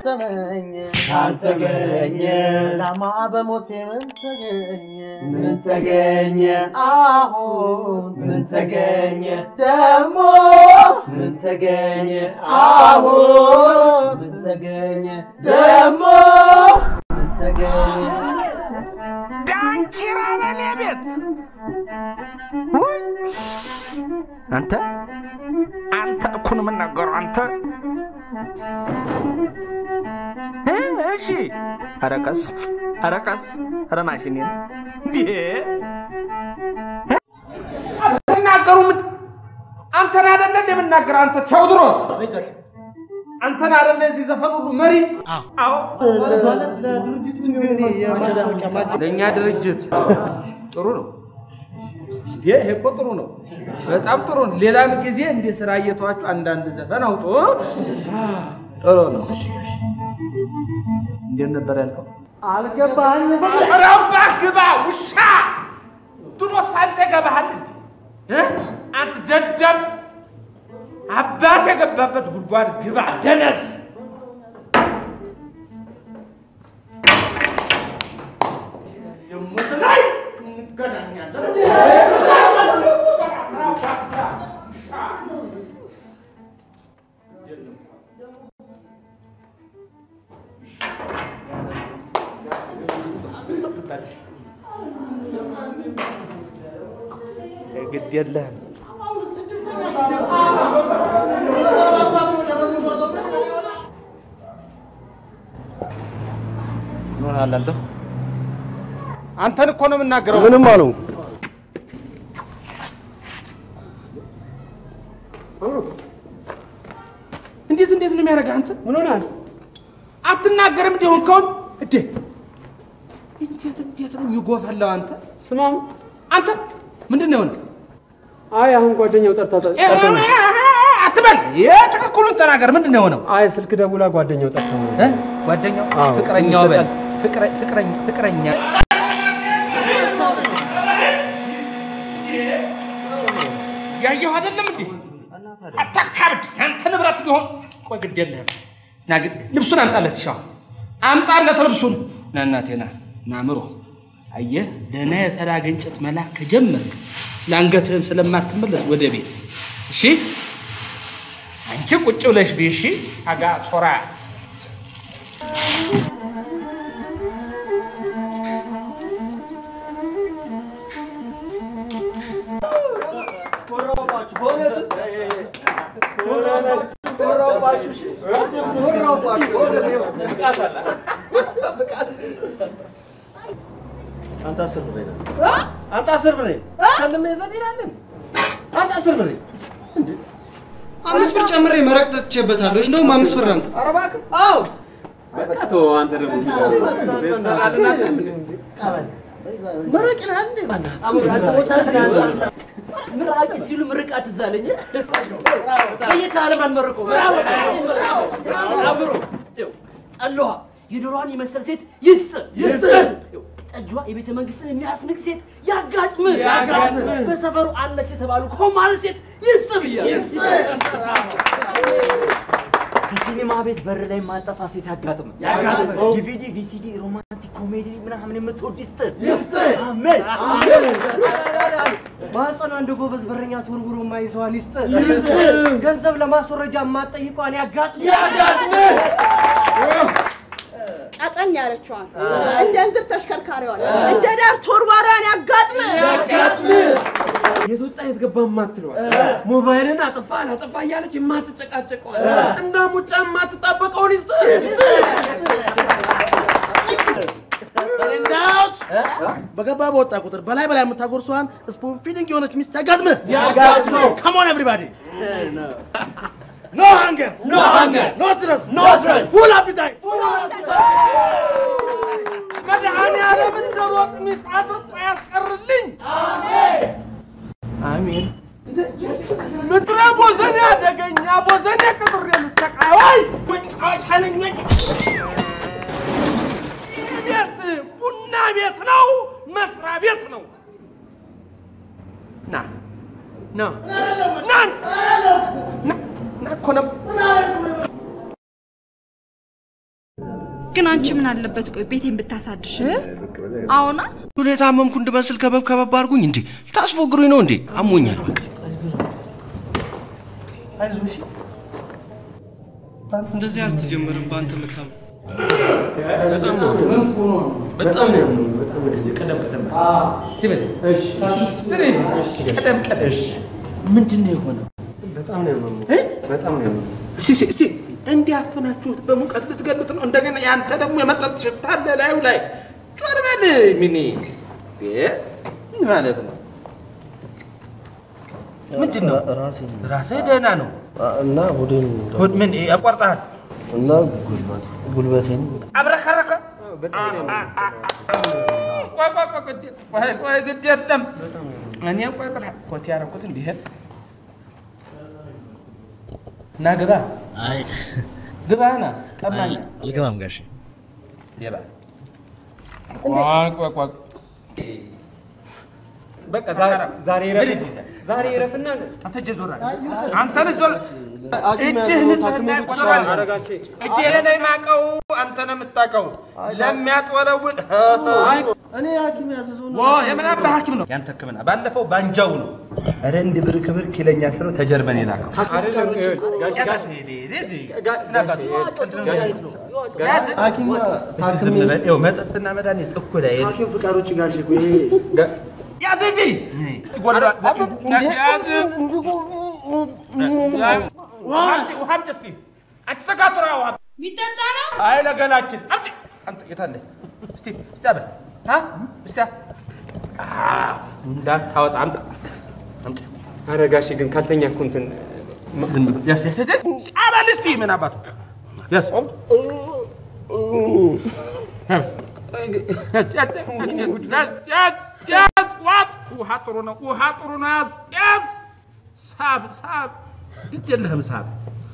ተመኘ ካልተገኘ ላማ በሞቴ ምን ተገኘ ምን ተገኘ? አሁን ምን ተገኘ? ደሞ ምን ተገኘ? አሁን ምን ተገኘ? ደሞ ምን ተገኘ? ዳንኪራ በሌ ቤት አንተ አንተ እኮ ነው የምናገረው። አንተ እ እሺ፣ ኧረ ቀስ ኧረ ቀስ ኧረ ማሽኔ እንዴ አትናገሩ። ምን አንተን አይደለ እንደምናገር አንተ ቴዎድሮስ አንተን አይደለ የዚህ ዘፈን ሁሉ መሪ? አዎ ለእኛ ድርጅት ጥሩ ነው። ይሄ እኮ ጥሩ ነው፣ በጣም ጥሩ ነው። ሌላም ጊዜ እንደ ስራ እየተዋችሁ አንዳንድ ዘፈን አውጡ። ጥሩ ነው። እንዴት ነበር ያልከው? አልገባኝም። ኧረ እባክህ ግባ ውሻ። ድሮስ አንተ ገባሃል እንዴ? እ? አንተ ደደብ አባት የገባበት ጉድጓድ ግባ ደነስ። የሙት ላይ እንገናኛለን። ግድ የለህም። ምን ሆነሃል አንተ? አንተን እኮ ነው የምናገረው። ምንም አለው እንዴት እንዴት ነው የሚያደርገህ አንተ? ምን ሆነሃል? አትናገርም እንዲሆን ከውን እዴ እንዴት እንዴት ነው የሚጎፈለው አንተ? ስማም፣ አንተ ምንድን ነው የሆነው? አይ አሁን ጓደኛው ጠርታ እ- እ- እ- አትበል። የትክክሉን ተናገር። ምንድን ነው የሆነው? አይ ስልክ ደውላ ጓደኛው ጠርታ ነው። እ? ጓደኛው አዎ። ፍቅረኛው በል ፍቅረ- ፍቅረኛ ፍቅረኛ ያየሁ አይደለም እንዴ? አታካብድ። ያንተ ንብረት ቢሆን ቆይ ግድ የለህም። ና ግን ልብሱን አምጣለት። ሻው አምጣለት ልብሱን። ና እናቴ ና ና ምሮ አየህ፣ ደህና የተላገ እንጨት መላክ ከጀመርክ ለአንገትህም ስለማትመለስ ወደ ቤት እሺ። አንቺ ቁጭ ብለሽ ቢ እሺ። አጋ ቶራ አንተ አስር ብሬ ነህ። አንተ አስር ብሬ ከልሜ ዘዴ ናለን። አንተ አስር ብሬ አምስት ብር ጨምሬ መረቅ ጠጥቼበታለሁ። እንደውም አምስት ብር አንተ ኧረ እባክህ አዎ አንተ ደግሞ መረቅ ነህ እንዴ በእናትህ ምራቂ ሲሉ ምርቃት እዛ አለኝ። በየት ዓለም አንመርቀው አብሮ ጠለዋ የዶሮዋን የመሰል ሴት ይስጥ ይስጥ ጠጇ የቤተ መንግስትን የሚያስንቅ ሴት ያጋጥም ያጋጥም። በሰፈሩ አለች የተባሉ ኮማል ሴት ይስጥ ብያለሁ። ከሲኒማ ቤት በር ላይ ማጠፋ ሴት ያጋጥም። ያጋጥም። ዲቪዲ፣ ቪሲዲ፣ ሮማንቲክ ኮሜዲ ምናምን የምትወድ ይስጥ። ይስጥ። አሜን። ማህፀኗ እንደ ጎበዝ በረኛ ተወርውሮ የማይዘዋን ይስጥ። ገንዘብ ለማስወረጃ የማትጠይቋን ያጋጥም። ቀጠን ያለችዋን እንደ እንዝር ተሽከርካሪዋን እንደ ዳር ተወርዋሪዋን ያጋጥም የት ወጣ የት ገባ የማትለዋል ሞባይልን አጠፋ አላጠፋ እያለች የማትጨቃጨቀዋል እንደ ሙጫ የማትጣበቀውን ይስጥ እንዳውት በገባ በወጣ ቁጥር በላይ በላይ የምታጎርሰዋን ስፑን ፊዲንግ የሆነች ሚስት ያጋጥምህ። ያጋጥምህ። ካሞን ኤቭሪባዲ ኖ ሃንገር No hunger. ኖ ትረስ No trust. ፉል አፒታይት መድኃኒዓለም እንደ ሮጥ ሚስት አድርቆ ያስቀርልኝ። አሜን። ምድረ ቦዘኔ አደገኛ ቦዘኔ ቅጥር የምሰቃይ ወይ መጫወቻ ነኝ ወይ? ይህ ቤት ቡና ቤት ነው፣ መስሪያ ቤት ነው። ና ና ና ና ና እኮ ነው ግን አንቺ ምን አለበት ቆይ ቤቴን ብታሳድሽ አሁና ሁኔታ የታመምኩ እንድመስል ከበብ ከበብ አድርጉኝ እንዴ ታስፎግሩኝ ነው እንዴ አሞኛል በቃ አይዞሽ እንደዚህ አልተጀመረም በአንተ መታመም በጣም ነው በጣም ነው በጣም ነው። እስቲ ቀደም ቀደም ሲበል እሺ ቀደም ቀደም እሺ ምንድን ነው የሆነው? በጣም ነው ያመመኝ በጣም ነው ያመመኝ እስኪ እስኪ እስኪ እንዲያፈናችሁት በሙቀት ልትገሉት ነው። እንደገና ያንተ ደግሞ የመጠጥ ሽታ አለ ላዩ ላይ ዞር በል ሚኒ እ ምን ማለት ነው? ምንድን ነው? ራስህ ደህና ነው እና ሆዴን ሆድ ምን ያቋርጠሃል? እና ጉልበቴን አብረከረከ ቆይ ቆይ ቆይ ግድ ቆይ ቆይ ግድ የለም እኔ ቆይ ቆይ ኮት ያደረኩት እንዲህ ና ግባ አይ ግባ ና ቀማኛ አልገባም ጋሼ ሌባ ቆይ ቆይ ቆይ በቃ ዛሬ ዛሬ ረፍ ዛሬ ረፍና አንተ እጅ ዞር አንተ ልጅ ዞር እጅህ ንጽህና ይቆጠራል አረጋሼ እጅህ ላይ ማቀው አንተ ነው የምታውቀው ለሚያጥወለውል እኔ ሐኪም ያዘዘው ዎ የምን አባ ሐኪም ነው ያንተ ሕክምና ባለፈው ባንጃው ነው ኧረ እንዲህ ብር ክብር ኪለኛ ስለው ተጀርመን የላከው ጋሽ ጋሽ ሐኪም ዝም በል ይኸው መጠጥና መድኃኒት እኩል አይደል ሐኪም ፍቃድ ውጭ ጋሼ እኮ ይሄ ያዝ እንጂ ይጎዳል ያዝ ውሃ አምጪ ውሃ አምጪ እስኪ አንቺ ሰካቱራ ውሃ የሚጠጣ ነው አይ ለገላችን አምጪ አንተ የት አለ እስቲ እስቲ አበል አ እስቲ አ እንዳታወጣ አምጣ አምጪ አረጋሼ ግን ካልተኛ እኮ እንትን ዝም ብሎ ያስ ያስ ያስ አበል እስቲ ምን አባቱ ያስ ያዝ ዋጥ ውሃ ጥሩ ነው ውሃ ጥሩ ነው ያዝ ያዝ ሳብ ሳብ ግድ የለህም ሳብ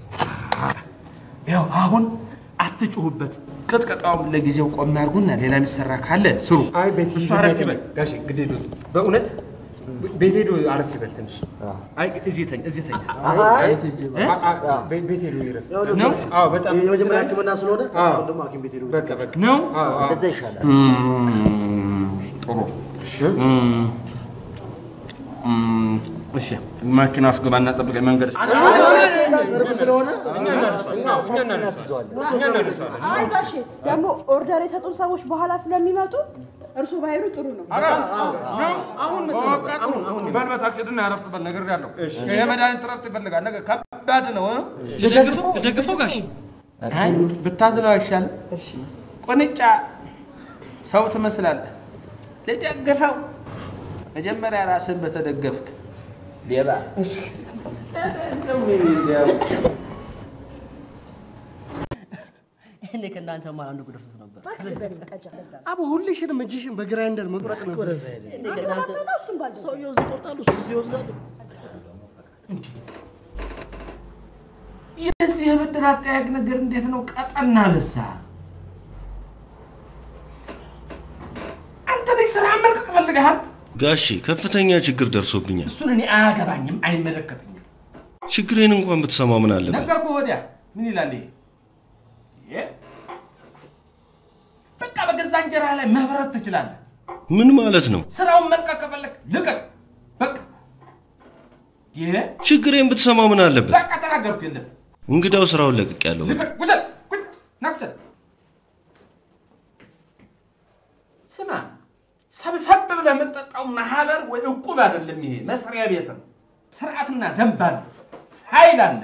ያው አሁን አትጩሁበት ቅጥቀጣውም ለጊዜው ቆም ያርጉና ሌላ የሚሰራ ካለ ስሩ አይ ቤት እሱ አረፍ ይበል ጋሼ ግድ የለውም በእውነት ቤት ሄዶ አረፍ ይበል ትንሽ አይ እዚህ ተኝ እዚህ ተኝ አ- አ- ቤ- ቤት ሄዶ ይረፍ ነው አዎ በጣም የመጀመሪያ ሕክምና ስለሆነ አዎ። አሁን ደግሞ ሐኪም ቤት ሄዶ በቃ በቃ ነው አዎ አዎ እንደዛ ይሻላል። ጥሩ እሺ ማኪና አስገባና ጠብቀኝ መንገድ ቅርብ ስለሆነ እኛ እናነሳዋለን አዎ፣ እኛ እናነሳዋለን እኛ እናነሳዋለን አይ ጋሼ ደግሞ ኦርደር የሰጡን ሰዎች በኋላ ስለሚመጡ እርሱ ባይሉ ጥሩ ነው። አሁን በልበታች ሂድና ያረፍ በል ነገር ያለው ይሄ መድኃኒት እረፍት ይፈልጋል። ነገር ከባድ ነው። ደግፈው ጋሽ አይ ብታዝለው አይሻልም? ቁንጫ ሰው ትመስላለህ። ልደግፈው መጀመሪያ ራስህን በተደገፍክ ሌባ እኔ ከእናንተ ማን አንዱ ደርሶት ነበር። አቡ ሁልሽንም እጅሽን በግራይንደር መቁረጥ ነው። እኔ ከእናንተ ሰውየው እዚህ ይቆርጣሉ፣ እሱ እዚህ ይወስዳሉ። የዚህ የብድር አጠያየቅ ነገር እንዴት ነው? ቀጠና ልሳ አንተ ልጅ ስራ መልቀቅ ፈልገሃል? ጋሼ ከፍተኛ ችግር ደርሶብኛል። እሱን እኔ አያገባኝም፣ አይመለከተኝም። ችግሬን እንኳን ብትሰማው ምን አለበት? ነገርኩህ ወዲያ ምን ይላል ይሄ? ይሄ በቃ በገዛ እንጀራ ላይ መብረት ትችላለህ። ምን ማለት ነው? ስራውን መልቀቅ ከፈለግ ልቀቅ። በቃ ይሄ ችግሬን ብትሰማው ምን አለበት? በቃ ተናገርኩ። የለም እንግዳው ስራውን ለቅቅ ያለው ልቀቅ። ጉደል ጉድ ናኩተል ስማ፣ ሰብሰብ ብለህ የምትጠጣው ማህበር ወይ እቁብ አይደለም። ይሄ መስሪያ ቤት ነው። ስርዓትና ደንብ አለ፣ ኃይል አለ።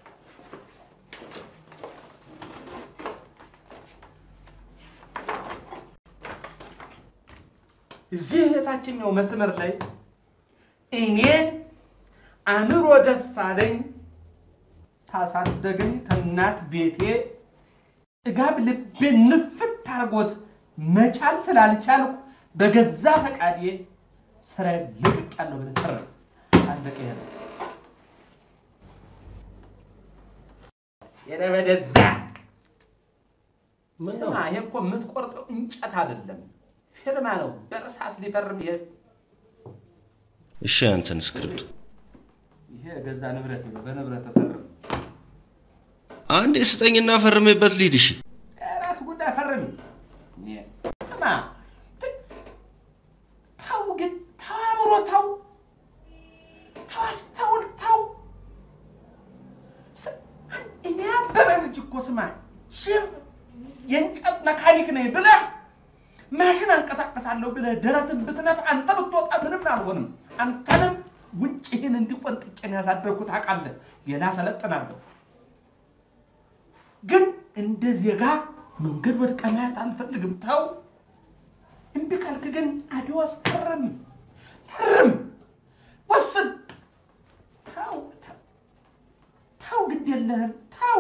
እዚህ የታችኛው መስመር ላይ እኔ አእምሮ ደሳለኝ ታሳደገኝ ተናት ቤቴ ጥጋብ ልቤ ንፍት አርጎት መቻል ስላልቻልኩ በገዛ ፈቃዴ ስራ ልቅቅ ያለው ብለህ ተረ አለቀ። ይሄ ነው የኔ ወደዛ ስማ፣ ይሄ እኮ የምትቆርጠው እንጨት አይደለም፣ ፊርማ ነው። በእርሳስ ሊፈርም ይሄ እሺ፣ አንተን ስክሪፕቱ ይሄ ገዛ ንብረት ነው። በንብረት ተፈርም። አንዴ ስጠኝና ፈርሜበት ልሂድ። እሺ ራስ ጉዳይ ፈርም ስማ ሽር የእንጨት መካኒክ ነኝ ብለህ ማሽን አንቀሳቀሳለሁ ብለህ ደረትን ብትነፍ አንተ ብትወጣ ምንም አልሆንም። አንተንም ውጭህን እንዲቆንጥቄን ያሳደርኩት ታውቃለህ። ሌላ ሰለጥናለሁ። ግን እንደ ዜጋ መንገድ ወድቀህ ማየት አልፈልግም። ተው። እምቢ ካልክ ግን አድዋስ ፈርም፣ ፈርም፣ ወስን። ተው ተው፣ ተው፣ ግድ የለህም ተው።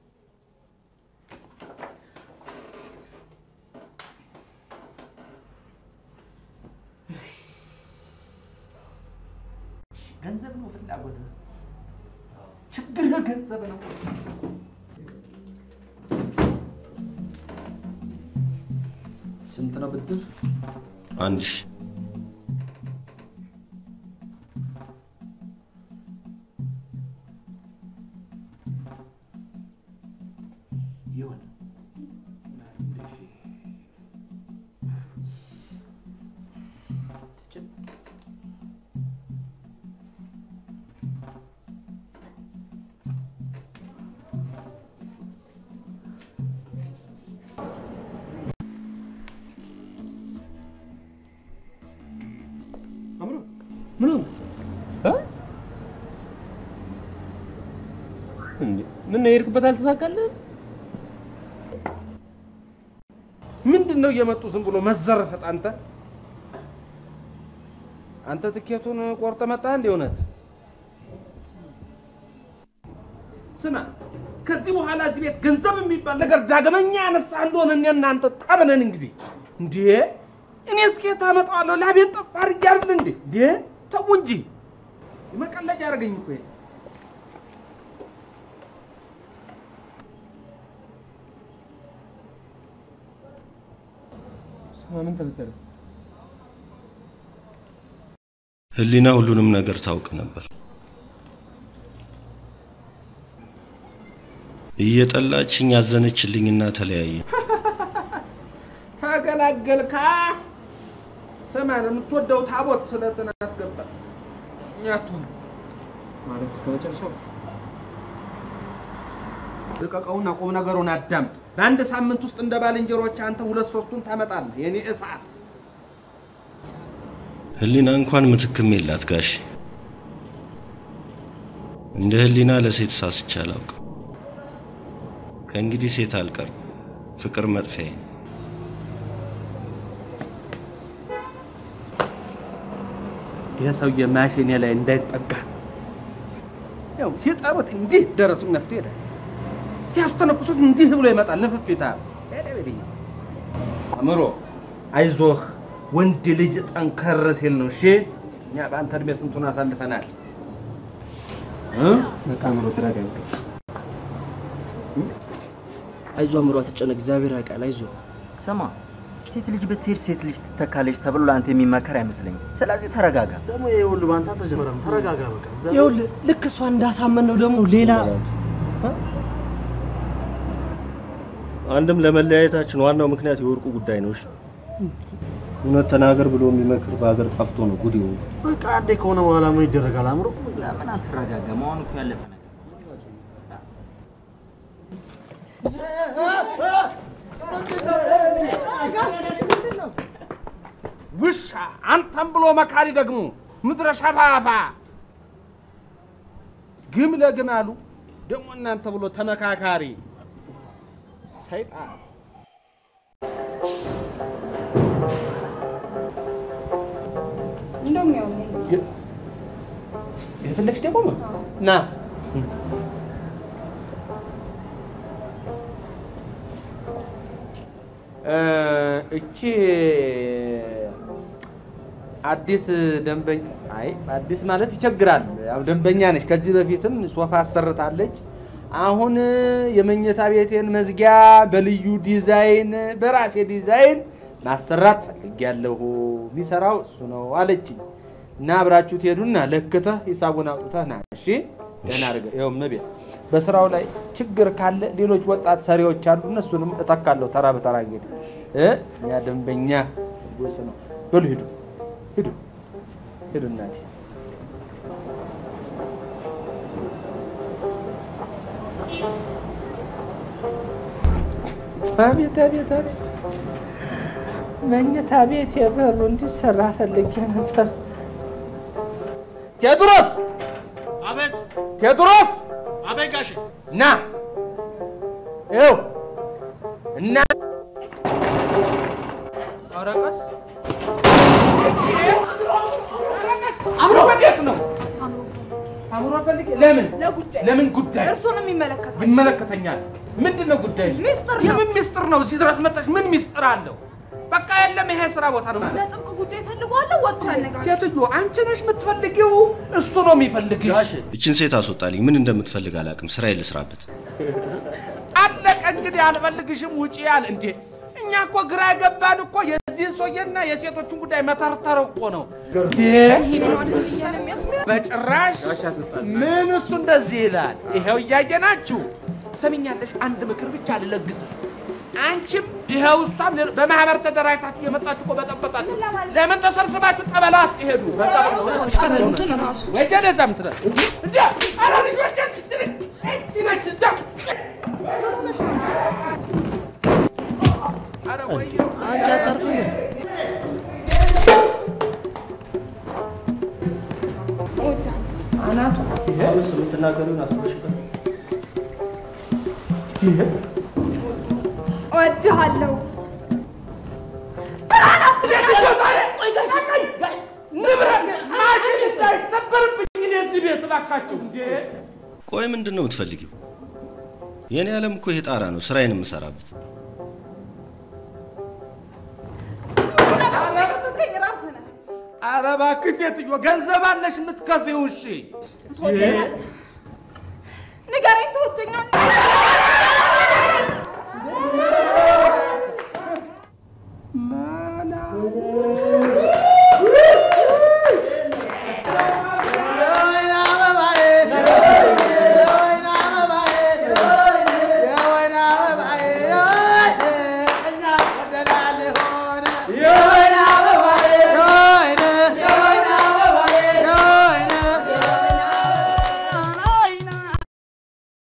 ገንዘብ ነው ፍላጎትህ፣ ችግርህ ገንዘብ ነው። ስንት ነው ብድር? አንድ ሺህ ይሁን ምን ሆነ? እንዴ ምን ነው የሄድክበት አልተሳካልህም? ምንድን ነው እየመጡ ዝም ብሎ መዘረፈጥ? አንተ አንተ ትኬቱን ቆርጠ መጣ እንዴ? እውነት ስማ፣ ከዚህ በኋላ እዚህ ቤት ገንዘብ የሚባል ነገር ዳግመኛ ያነሳ እንደሆነ እኔ እናንተ ጠብነን እንግዲህ እንዴ እኔ እስኬት አመጣዋለሁ ላቤን ጠፍ አድርጌ አይደል እንዴ? እንዴ ተው እንጂ መቀለጃ ያደረገኝ እኮ ይሄ። ስማ ምን ተፈጠረ? ህሊና ሁሉንም ነገር ታውቅ ነበር። እየጠላችኝ ያዘነችልኝና ተለያየ። ተገላገልካ። ስማ የምትወደው ታቦት ስለትን አስገባ እኛቱ ማለት እስከ መጨረሻው ልቀቀውና ቁም ነገሩን አዳምጥ። በአንድ ሳምንት ውስጥ እንደ ባልንጀሮች አንተ ሁለት ሶስቱን ታመጣለህ። የኔ እሳት ህሊና እንኳን ምትክም የላት ጋሽ። እንደ ህሊና ለሴት ሳስቼ አላውቅም። ከእንግዲህ ሴት አልቀርም። ፍቅር መጥፊያዬ። ይህ ሰውዬ ማሽኔ ላይ እንዳይጠጋ ያው ሲጠሩት እንዲህ ደረቱን ነፍቶ ይሄዳል። ሲያስተነኩሱት እንዲህ ብሎ ይመጣል። ንፍፊታ አእምሮ አይዞህ፣ ወንድ ልጅ ጠንከር ሲል ነው። እሺ እኛ በአንተ እድሜ ስንቱን አሳልፈናል። በቃ አምሮ ተረጋጋ። አይዞህ አምሮ አትጨነቅ፣ እግዚአብሔር ያውቃል። አይዞህ ስማ፣ ሴት ልጅ ብትሄድ ሴት ልጅ ትተካለች ተብሎ ለአንተ የሚመከር አይመስለኝም። ስለዚህ ተረጋጋ። ደግሞ ይሄ ሁሉ በአንተ አልተጀመረም። ተረጋጋ በቃ። ይኸውልህ ልክ እሷ እንዳሳመን ነው ደግሞ ሌላ አንድም ለመለያየታችን ዋናው ምክንያት የወርቁ ጉዳይ ነው። እሺ እውነት ተናገር ብሎ የሚመክር በሀገር ጠፍቶ ነው ጉድ ይሆኑ። በቃ አንዴ ከሆነ በኋላ ምን ይደረጋል? አምሮ ለምን አትረጋጋም? አሁን እኮ ያለፈ ነገር ውሻ አንተም ብሎ መካሪ ደግሞ ምድረ ሸፋፋ ግም ለግም አሉ ደግሞ እናንተ ብሎ ተመካካሪ ሰይጣን እንደውም ያው የፊት ለፊት የቆመ ና እ እቺ አዲስ ደንበኛ አይ አዲስ ማለት ይቸግራል። ያው ደንበኛ ነች። ከዚህ በፊትም ሶፋ አሰርታለች። አሁን የመኝታ ቤቴን መዝጊያ በልዩ ዲዛይን በራሴ ዲዛይን ማሰራት ፈልጌያለሁ። የሚሰራው እሱ ነው አለችኝ። እና አብራችሁ ትሄዱና ለክተህ ሂሳቡን አውጥተህ ና። እሺ ደህና አድርገህ ይኸው እመቤት፣ በስራው ላይ ችግር ካለ ሌሎች ወጣት ሰሪዎች አሉ፣ እነሱንም እተካለሁ ተራ በተራ እንግዲህ እ ያ ደንበኛ ወስ ነው። በሉ ሂዱ ሂዱ ሂዱ እናቴ አቤት አቤት አቤት መኝታ ቤት የበሩ እንዲሰራ ፈልጌ ነበር። ቴዎድሮስ አቤት ቴዎድሮስ አቤት ጋሼ ና ይኸው እና ኧረ ቀስ አምሮ ወዴት ነው? አምሮ ፈልጌ ለምን ለጉዳይ ለምን ጉዳይ እርሱንም ይመለከታል። ይመለከተኛል። ምንድን ነው ጉዳይ? ሚስጥር ነው። የምን ሚስጥር ነው? እዚህ ድረስ መጣሽ። ምን ሚስጥር አለው? በቃ የለም፣ ይሄ ስራ ቦታ ነው ማለት ለጥብቅ ጉዳይ ፈልጓለሁ። ወጥቶ ያነጋግራል። ሴትዮ አንቺ ነሽ የምትፈልጊው፣ እሱ ነው የሚፈልግሽ። እችን ሴት አስወጣልኝ። ምን እንደምትፈልግ አላውቅም። ስራዬን ልስራበት። አለቀ እንግዲህ፣ አልፈልግሽም፣ ውጪ ያለ እንዴ። እኛ እኮ ግራ የገባን እኮ የዚህን ሰውዬና የሴቶቹን ጉዳይ መተርተር እኮ ነው። በጭራሽ ምን እሱ እንደዚህ ይላል። ይኸው እያየናችሁ ሰሚኛለሽ። አንድ ምክር ብቻ ልለግስ። አንቺም ይኸው እሷም ሌሎ- በማህበር ተደራጅታችሁ የመጣችሁ እኮ በጠበጣችሁ። ለምን ተሰብስባችሁ ጠበላ አትሄዱ? ጸበሉትን ራሱ ወይ ወደዛ ምትለ እንዴ! ኧረ ልጆቼ እቺ ነች እቺ ነች እዛ ኧረ ወይዬ አንቺ አታርፍም እንዴ? አናቱ አሁንስ የምትናገሪውን አስበሽበት። እወድሃለሁ። ንብረት ማሽን እንዳይሰበርብኝ እኔ እዚህ ቤት እባካችሁ እንዴ! ቆይ ምንድን ነው የምትፈልጊው? የእኔ ዓለም እኮ ይሄ ጣራ ነው፣ ስራዬን የምሰራበት። ኧረ እባክህ ሴትዮ ገንዘብ አለሽ የምትከፊው? እሺ ንገረኝ፣ ትወደኛለህ? ማና